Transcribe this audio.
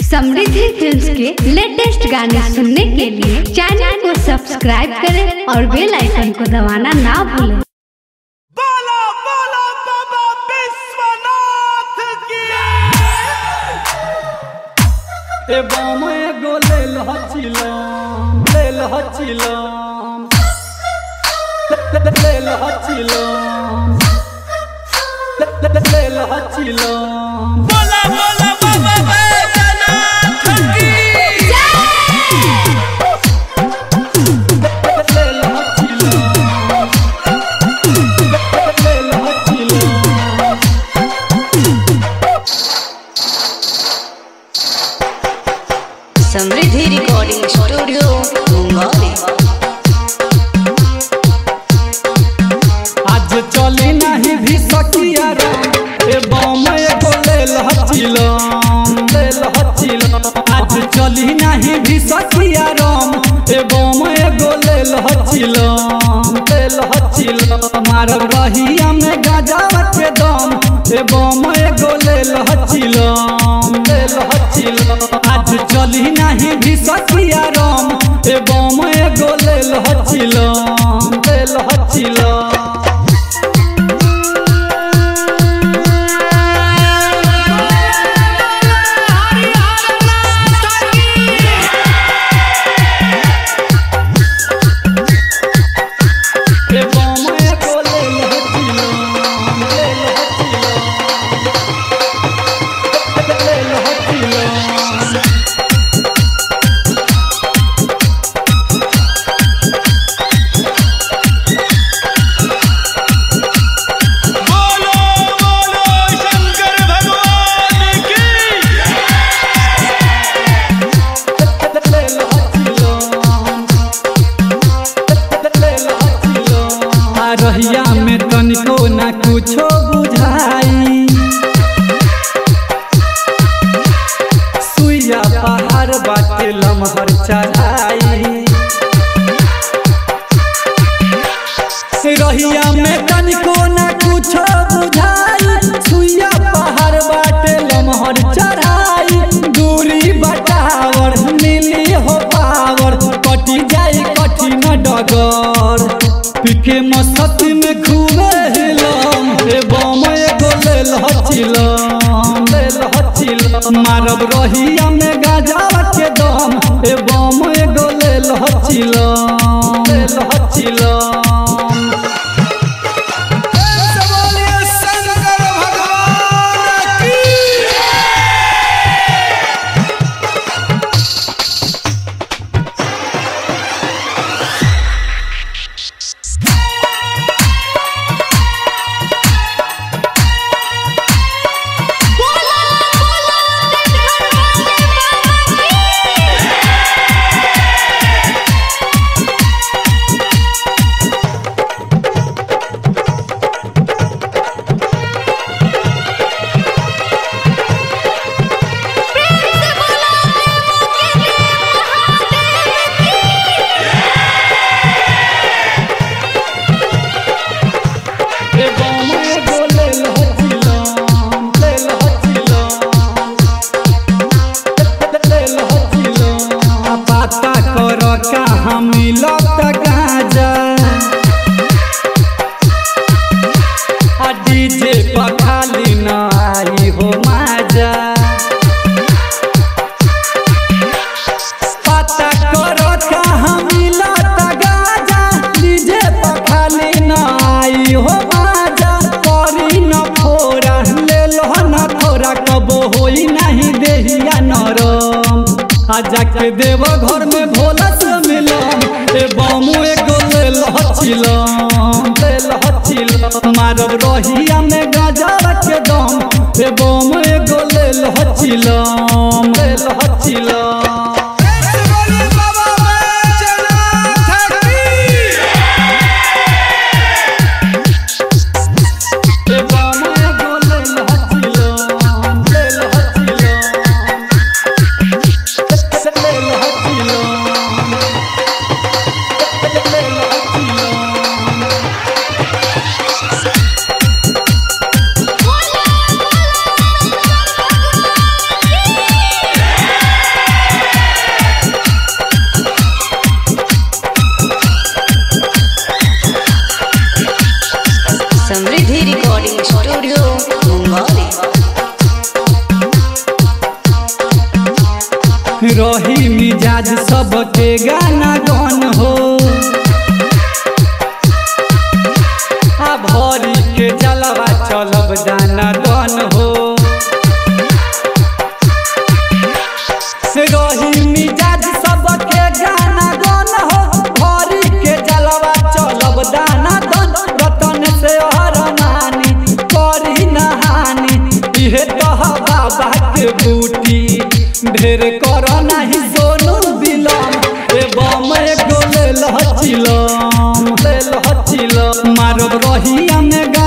समृद्धि films के latest गाने सुनने के लिए चैनल को सब्सक्राइब करें और बेल आइकन को दबाना ना भूलें बोलो बोलो बाबा विश्वनाथ की ए बाम एगो ले लहचिलम ले लहचिलम ले लहचिलम ले लहचिलम बोला बोला बाबा विश्वनाथ की ले लहचिलम ले लहचिलम समृद्धि रिकॉर्डिंग स्टूडियो मुंगौली आज चली नहीं भी सकिया राम ए बम एगो ले लहचिलम ले लहचिलम आज चली नहीं भी सकिया राम ए बम एगो ले लहचिलम ले लहचिलम मारब रहिया में गजावा के दम ए बम एगो ले लहचिलम ले लहचिलम आज चली नहीं भी सकिया राम ए बम एगो ले लहचिलम ले लहचिलम ए बम एगो ले लहचिलम ले लहचिलम ले लहचिलम बोलो बोलो शंकर भगवान की ले लहचिलम ले लहचिलम आ रहिया में तनिको ना कुछो बुझाई सुइया पहाड़ बाटे लमहर चढ़ाई रहिया में तनिको ना कुछो बुझाई सुइया पहाड़ बाटे लमहर चढ़ाई दूरी बटावर मिली हो पावर कटी जाई कठिन डगर पीके मस्ती में खूबे हिलम हे बम एगो ले लहचिलम ले लहचिलम मारब रहिया में गाजावा के दम हे बम एगो ले लहचिलम ले लहचिलम बोलिए शंकर भगवान की ए बम एगो ले लहचिलम ले लहचिलम ले लहचिलम आ पाता कर कहाँ मिलत गाजा आ डीजे पर खाली न आई हो माजा पता करो कहाँ मिलत गाजा डीजे पर खाली न आई हो माजा करी न फोरा ले लो न थोड़ा कबो होई नहीं देहिया नरम आ जाके देव घर में भोला से मिलम ए बमू एगो ले लहचिलम ले लहचिलम मारब रहिया में गाजा के दम ए बम एगो ले लहचिलम ले लहचिलम बोलिए बाबा विश्वनाथ की ए बम एगो ले लहचिलम ले लहचिलम ले लहचिलम ले लहचिलम बोला रही मिजाज सबके गाना गन हो आ भरी के जलवा चलब दाना दन हो रही मिजाज सबके गाना गन हो भरी के जलवा चलब दाना दन रतन से हर नानी करी नहानी इहे तह बाबा के बूटी ढेर कर नाही सोनू बिलम ए बम एगो ले लहचिलम ले लहचिलम मारब रहिया में